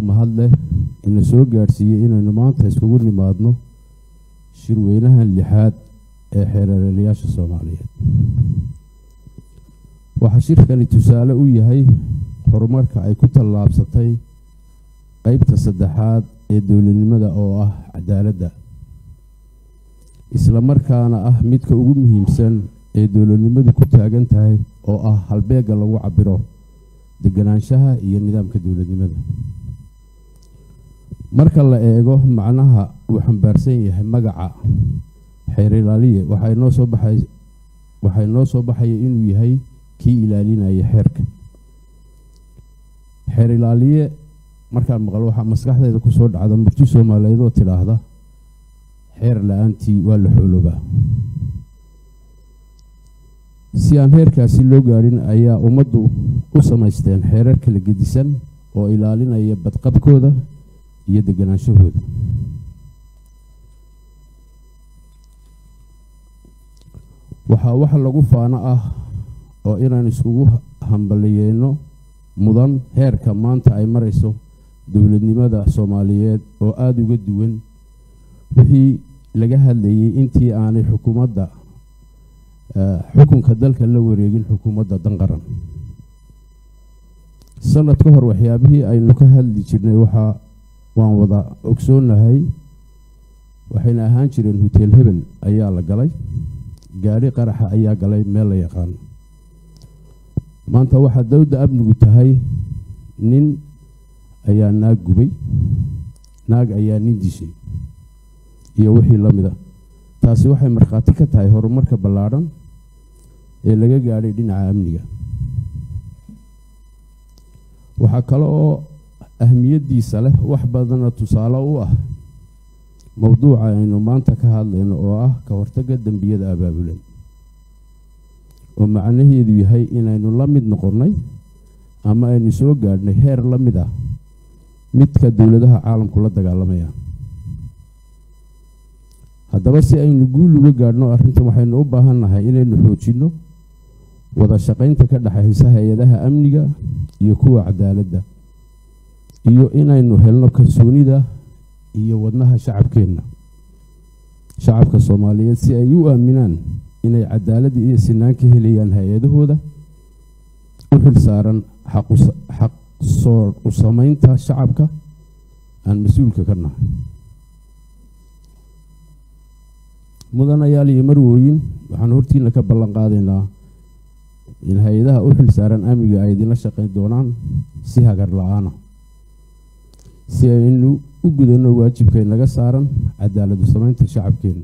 baa mahad leh ina soo gaadhsiiyey inaynu maanta iskugu nimaadno shirweynaha lixaad ee xeereerayaasha soomaaliyeed waxaa shirkani tusaale u yahay horumarka ay ku tallaabsatay qeybta saddexaad ee dowladnimada oo ah cadaaladda isla markaana ah midka ugu muhiimsan ee dowladnimadu ku taagan tahay oo ah halbeegga lagu cabiro deganaanshaha iyo nidaamka dowladnimada marka la eego macnaha uu xambaarsan yahay magaca xeer ilaaliye waxay noo soo baxay waxay noo soo baxaya inuu yahay kii ilaalinaya xeerka xeer ilaaliye markaan maqlo waxaa maskaxdeeda kusoo dhacda murti soomaaliyeed oo tidhaahda xeer la-aantii waa la xooloobaa si aan heerkaasi loo gaadhin ayaa ummaddu u samaysteen xeerar kala gedisan oo ilaalinaya badqabkooda iyo deganaanshahooda waxaa wax lagu faano ah oo inaan iskugu hambaliyeyno mudan heerka maanta ay marayso dowladnimada soomaaliyeed oo aada uga duwan wixii laga hadlayay intii aanay xukuumadda xukunka dalka la wareegin xukuumadda danqaran sanad ka hor waxyaabihii aynu ka hadli jirnay waxaa waan wada ogsoonahay waxayna ahaan jireen hoteel hebel ayaa la galay gaadhi qaraxa ayaa galay meel la yaqaano maanta waxaa dowda amnigu tahay nin ayaa naag gubay naag ayaa nin dishay iyo wixii la mida taasi waxay markhaati ka tahay horumarka ballaadhan ee laga gaadhay dhinaca amniga waxaa kale oo ahmiyaddiisa leh wax badana tusaale u ah mowduuca aynu maanta ka hadlayno oo ah ka hortagga dembiyada abaabulan oo macnaheedu yahay inaynu la mid noqonnay ama aynu soo gaadhnay heer la mid ah midka dowladaha caalamku la dagaalamaya haddaba si aynu guul uga gaadhno arrintan waxaynu u baahan nahay inaynu xoojinno wada shaqaynta ka dhexaysa hay-adaha amniga iyo kuwa cadaaladda iyo inaynu helno kalsoonida iyo wadnaha shacabkeenna shacabka soomaaliyeed si ay u aaminaan inay cadaalad iyo sinaan ka helayaan hay-adahooda u xil saaran xaq soo u samaynta shacabka aan mas-uulka ka nahay mudanayaal iyo marwooyin waxaan hortiina ka ballan qaadaynaa in hay-adaha u xil saaran amniga ay idinla shaqayn doonaan si hagar la-aana si aynu u gudanno waajibkay naga saaran cadaaladu samaynta shacabkeenna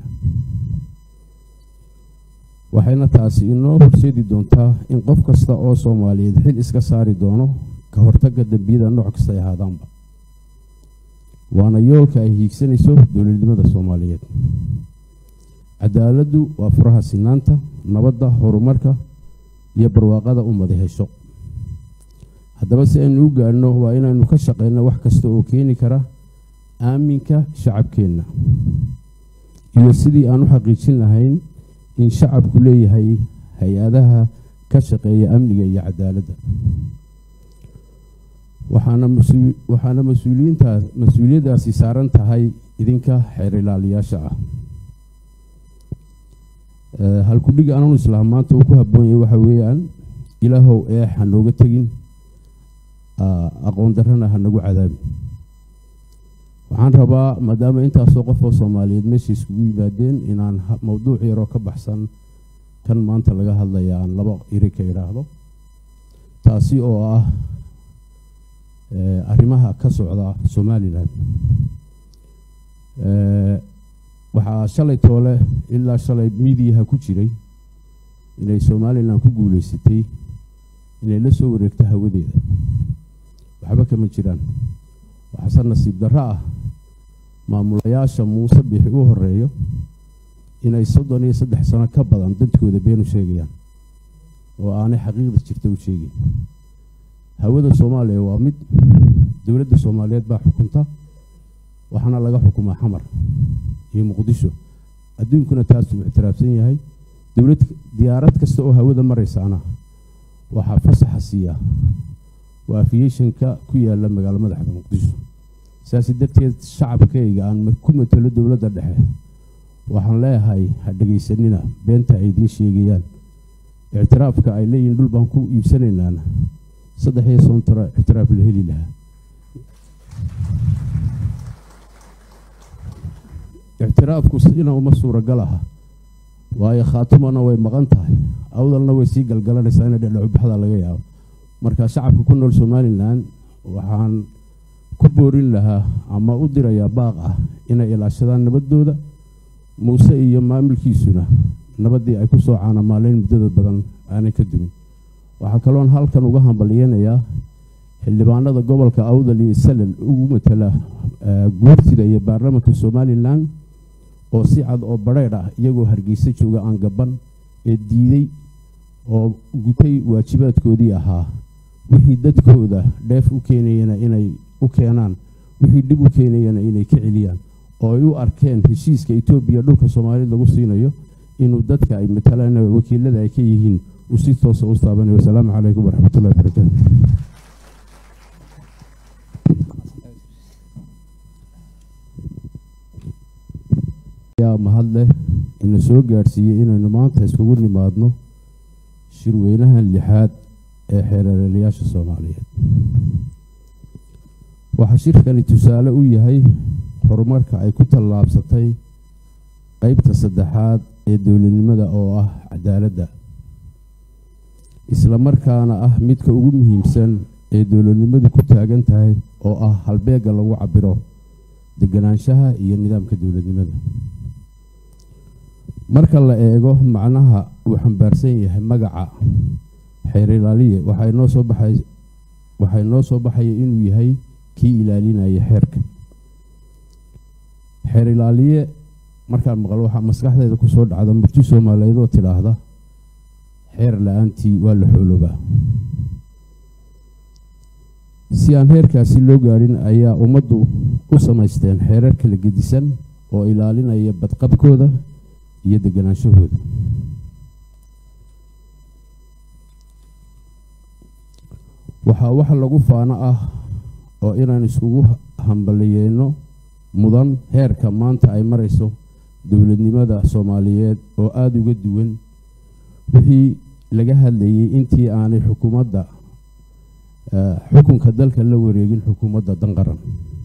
waxayna taasi inoo horseedi doontaa in qof kasta oo soomaaliyeed xil iska saari doono ka hortagga dembiyada nooc kasta ay ahaadaanba waana yoolka ay hiigsanayso dowladnimada soomaaliyeed cadaaladdu waa furaha sinaanta nabadda horumarka iyo barwaaqada ummada hesho haddaba si aynu u gaadhno waa inaynu ka shaqeyno wax kasta oo keeni kara aaminka shacabkeenna iyo sidii aan u xaqiijin lahayn in shacabku leeyahay hay-adaha ka shaqeeya amniga iyo cadaaladda waxaana masu waxaana mas-uuliyiintaas mas-uuliyaddaasi saaran tahay idinka xeer ilaaliyaasha ah halkudhig ananu islaam maanta uu ku habboon yahay waxa weeyaan ilaahow eex ha nooga tegin aqoon darrana ha nagu cadaabin waxaan rabaa maadaama intaasoo qofoo soomaaliyeed meesha iskugu yimaadeen inaan mowduuc yaroo ka baxsan kan maanta laga hadlaya aan laba iri ka idhaahdo taasi oo ah arrimaha ka socda somalilan waxaa shalay toole ilaa shalay midiyaha ku jiray inay somalilan ku guuleysatay inay la soo wareegto hawadeeda waxba kama jiraan waxaase nasiib darro ah maamulayaasha muuse bixi u horeeyo inay soddon iyo saddex sano ka badan dadkooda beenu sheegayaan oo aanay xaqiiqda jirta u sheegayn hawada soomaaliya waa mid dowladda soomaaliyeed baa xukunta waxaana laga xukumaa xamar iyo muqdisho adduunkuna taasuu ictiraafsan yahay dowlad diyaarad kasta oo hawada maraysaana waxaa fasaxa siiya waa afiyeshanka ku yaala magaalo madaxda muqdisho sidaasi darteed shacabkayga aan ku matalo dowladda dhexe waxaan leeyahay ha dhegaysanina beenta ay idiin sheegayaan ictiraafka ay leeyihin dhul baan ku iibsanaynaana saddex iyo soon taro ictiraaf la heli lahaa ictiraafku sina uma suuragal aha waayo khaatumana way maqan tahay awdalna way sii galgalanaysaa ina dhedhacubaxda laga yaabo marka shacabka ku nool somalilan waxaan ku boorin lahaa ama u dirayaa baaq ah inay ilaashadaan nabadooda muuse iyo maamulkiisuna nabaddii ay ku soo caanamaaleyn muddada badan aanay ka dumin waxaa kaloon halkan uga hambalyeynayaa xildhibaanada gobolka awdal iyo salal ugu matala guurtida iyo baarlamanka somalilan oo si cad oo badheydh ah iyagoo hargeysa jooga aan gaban ee diiday oo gutay waajibaadkoodii ahaa wixii dadkooda dheef u keenayana inay u keenaan wixii dhib u keenayana inay ka celiyaan oo ay u arkeen heshiiska etoobiya dhulka soomaalida lagu siinayo inuu dadka ay matalaan wakiilada ay ka yihiin uu si toosa u taabanayo wasalaamu calaykum waraxmatullahi wabarakaatu yaa mahad leh ina soo gaadhsiiyey inaynu maanta iskugu nimaadno shirweynaha lixaad ee xeereerayaasha soomaaliyeed waxaa shirkani tusaale u yahay horumarka ay ku tallaabsatay qeybta saddexaad ee dowladnimada oo ah cadaaladda isla markaana ah midka ugu muhiimsan ee dowladnimadu ku taagan tahay oo ah halbeegga lagu cabiro deganaanshaha iyo nidaamka dowladnimada marka la eego macnaha uu xambaarsan yahay magaca xeer ilaaliye waxay noo soo baxay waxay noo soo baxaya inuu yahay kii ilaalinaya xeerka xeer ilaaliye markaan maqlo waxaa maskaxdeeda kusoo dhacda murti soomaaliyeed oo tidhaahda xeer la-aantii waa la xooloobaa si aan heerkaasi loo gaadhin ayaa ummaddu u samaysteen xeerar kala gedisan oo ilaalinaya badqabkooda iyo deganaanshahooda waxaa wax lagu faano ah oo inaan iskugu hambaliyeyno mudan heerka maanta ay marayso dowladnimada soomaaliyeed oo aada uga duwan wixii laga hadlayay intii aanay xukuumadda xukunka dalka la wareegin xukuumadda danqaran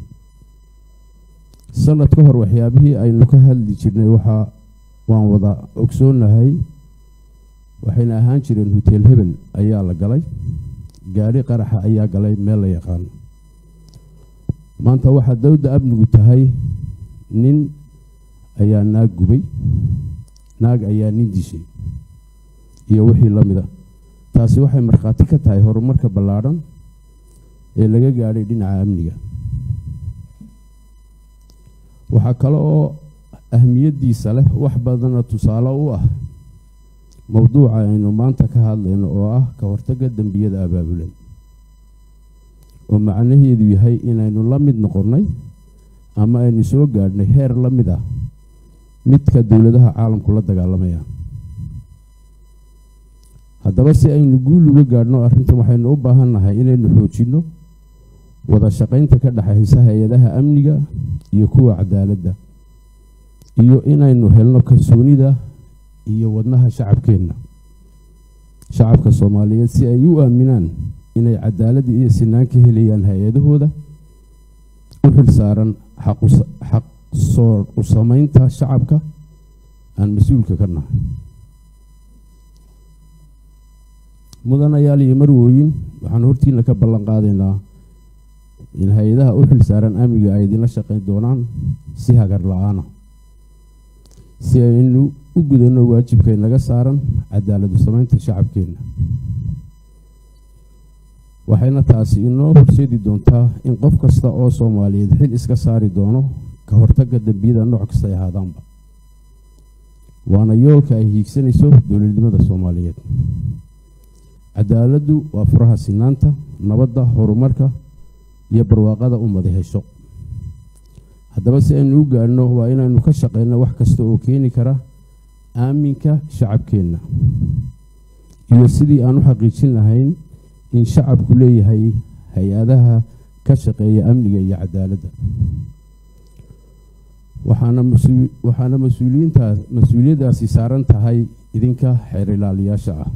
sanad ka hor waxyaabihii aynu ka hadli jirnay waxaa waan wada ogsoonahay waxayna ahaan jireen hoteel hebel ayaa la galay gaadhi qaraxa ayaa galay meel la yaqaano maanta waxaa dowda amnigu tahay nin ayaa naag gubay naag ayaa nin dishay iyo wixii la mida taasi waxay markhaati ka tahay horumarka ballaadhan ee laga gaadhay dhinaca amniga waxaa kale oo ahmiyaddiisa leh wax badana tusaale u ah mowduuca aynu maanta ka hadlayno oo ah ka hortagga dembiyada abaabulan oo macnaheedu yahay inaynu la mid noqonnay ama aynu soo gaadhnay heer la mid ah midka dowladaha caalamku la dagaalamaya haddaba si aynu guul uga gaadhno arrintan waxaynu u baahan nahay inaynu xoojinno wada shaqaynta ka dhexaysa hay-adaha amniga iyo kuwa cadaaladda iyo inaynu helno kalsoonida iyo wadnaha shacabkeenna shacabka soomaaliyeed si ay u aaminaan inay cadaalad iyo sinaan ka helayaan hay-adahooda u xil saaran xaq soo u samaynta shacabka aan mas-uulka ka nahay mudanayaal iyo marwooyin waxaan hortiina ka ballan qaadaynaa in hay-adaha u xil saaran amniga ay idinla shaqayn doonaan si hagar la-aana si aynu u gudanno waajibkay naga saaran cadaaladu samaynta shacabkeenna waxayna taasi inoo horseedi doontaa in qof kasta oo soomaaliyeed xil iska saari doono ka hortagga dembiyada nooc kasta ay ahaadaanba waana yoolka ay hiigsanayso dowladnimada soomaaliyeed cadaaladdu waa furaha sinaanta nabadda horumarka iyo barwaaqada ummada hesho haddaba si aynu u gaadhno waa inaynu ka shaqeyno wax kasta oo keeni kara aaminka shacabkeenna iyo sidii aan u xaqiijin lahayn in shacabku leeyahay hay-adaha ka shaqeeya amniga iyo cadaaladda waxaana mas- waxaana mas-uuliyiintaas mas-uuliyaddaasi saaran tahay idinka xeer ilaaliyaasha ah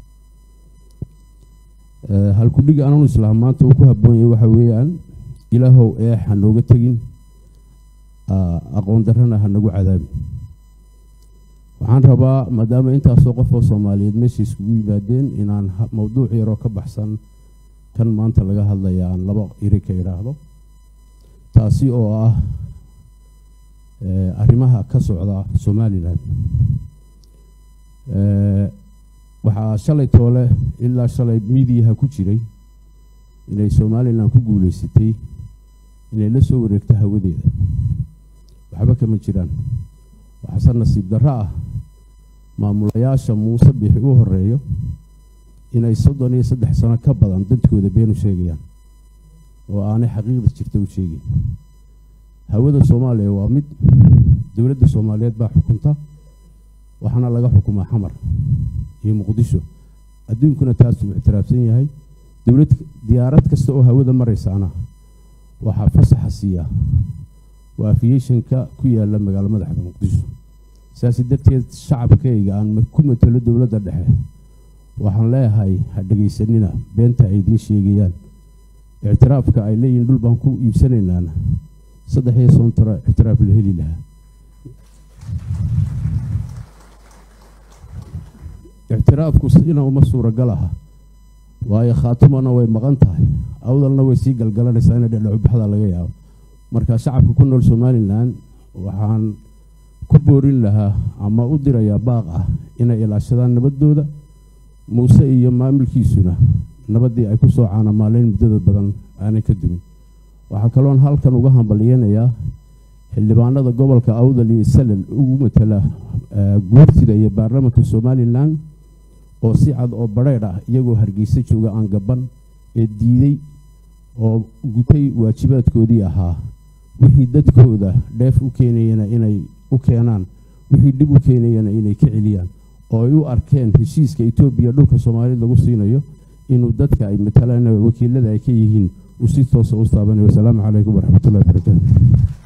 Eh, halkudhig ananu islaam maanta uu ku habboon yahay waxa weeyaan ilaahow eex ha nooga tegin ah, aqoon darrana ha nagu cadaabin waxaan rabaa maadaama intaasoo qof oo soomaaliyeed meesha iskugu yimaadeen inaan ha- mowduuc yaroo ka baxsan kan maanta laga hadlaya aan laba iri ka idhaahdo taasi oo ah eh, arrimaha ka socda somalilan Eh, waxaa shalay toole ilaa shalay miidiyaha ku jiray inay somalilan ku guuleysatay inay la soo wareegto hawadeeda waxba kama jiraan waxaase nasiib darro ah maamulayaasha muuse bixi u horeeyo inay soddon iyo saddex sano ka badan dadkooda beenu sheegayaan oo aanay xaqiiqda jirta u sheegayn hawada soomaaliya waa mid dowladda soomaaliyeed baa xukunta waxaana laga xukumaa xamar iyo muqdisho adduunkuna taasuu ictiraafsan yahay dowlad diyaarad kasta oo hawada maraysaana waxaa fasaxa siiya waa aviationka ku yaala magaalo madaxda muqdisho sidaasi darteed shacabkayga aan ma- ku matalo dowladda dhexe waxaan leeyahay ha dhegaysanina beenta ay idiin sheegayaan ictiraafka ay leeyihiin dhul baan ku iibsanaynaana saddex iyo soon tara ictiraaf la heli lahaa ictiraafku sina uma suuragal aha waayo khaatumana way maqan tahay awdalna way sii galgalanaysaa ina dhedhacubaxda laga yaabo marka shacabka ku nool somalilan waxaan ku boorin lahaa ama u dirayaa baaq ah inay ilaashadaan nabadooda muuse iyo maamulkiisuna nabaddii ay ku soo caanamaaleyn muddada badan aanay ka dumin waxaa kaloon halkan uga hambalyeynayaa xildhibaanada gobolka awdal iyo salal ugu matala eh, guurtida iyo baarlamanka somalilan oo si cad oo badheedh ah iyagoo hargeysa jooga aan gaban ee diiday oo gutay waajibaadkoodii ahaa wixii dadkooda dheef u keenayana inay u keenaan wixii dhib u keenayana inay ka celiyaan oo ay u arkeen heshiiska etoobiya dhulka soomaalida lagu siinayo inuu dadka ay matalaan wakiilada ay ka yihiin uu si toosa u taabanayo wasalaamu calaykum waraxmatullahi wabarakaatu